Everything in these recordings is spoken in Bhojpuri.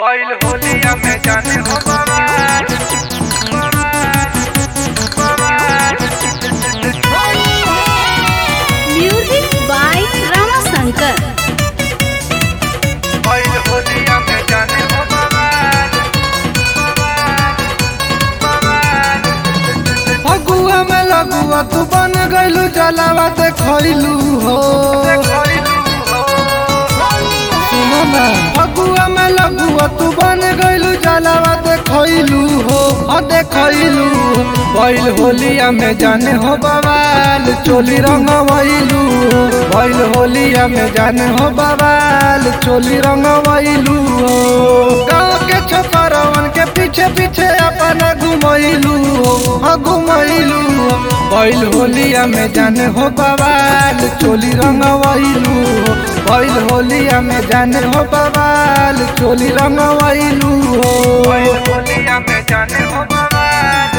पहल होलिया में जाने हो बवाल म्यूजिक बाय रमाशंकर पहल होलिया में जाने हो बवाल फगुआ में लगुआ तू बन गइलू जलावा ते खइलू हो सुनो ना फगुआ में लगुआ तू बन गइलू जलावा ते खइलू हो हो देखइलू बैल होलिया में जाने हो बवाल चोली रंगवइलू बैल होलिया में जाने हो बवाल चोली रंगवइलू हो गाँव के छोकरवन के पीछे पीछे अपना घुमइलू हो हाँ घुमइलू हो बैल होलिया में जाने हो बवाल चोली रंगवइलू हो बैल होलिया में जाने हो बवाल चोली रंगवइलू हो पहल होलिया में जाने हो बवाल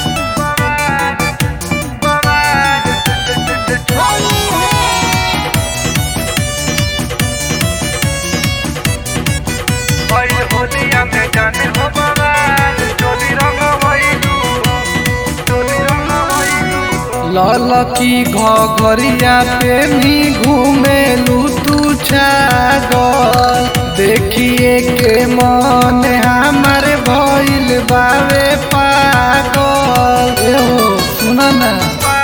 पहल होलिया में जाने हो बवाल चोली रंग वैलू चोली रंग वैलू ललकी घरिया पे नी घूमेलू तू छागल देखिए के मन हमार भइल बावे पागल एहो सुना ना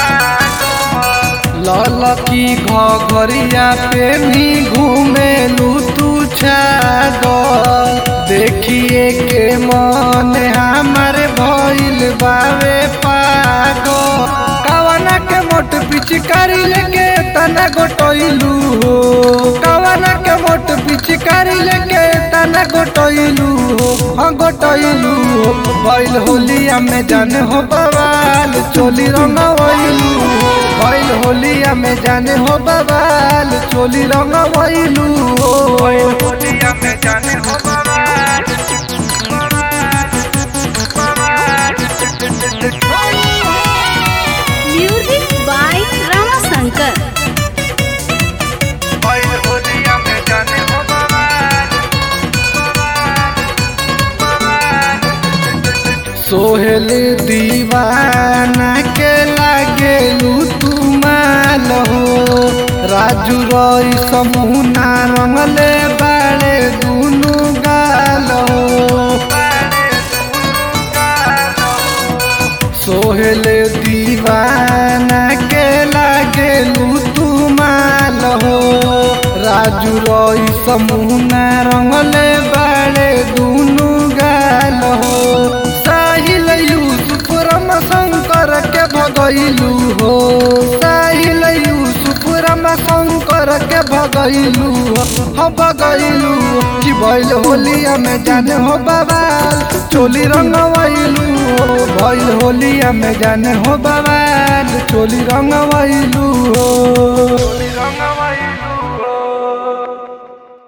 ललकी घरिया पे नी घूमेलू तू छागल देखिए के मन हमार भइल बावे पागल कवना के मोट पिचकारी लेके तना गोटइलू हो कवना के मोट पिचकारी लेके तना गोटइलू हो हाँ गोटइलू हो बैल होलिया में जाने हो बवाल चोली रंगवइलू हो बैल होलिया में जाने हो बवाल चोली रंगवइलू हो पहल होलिया में जाने हो बवाल म्यूजिक बाय रमाशंकर पहल होलिया में जाने हो बवाल सोहेल दीवाना के लागेलू तू माल हो राजू रई समूना रंगले बाड़े दुनु गाल हो सोहेल दीवाना के लागेलू तू माल हो राजू रई समूना रंगले बाड़े दुनु गाल हो साहिल यूसुफ रम शंकर के भगैलू हो साहिल यूसुफ रम शंकर के भगैलू हो हाँ भगैलू कि बैल होलिया में जाने हो बवाल चोली रंगवैलू हो बैल होलिया में जाने हो बवाल चोली रंगवैलू हो रंगवा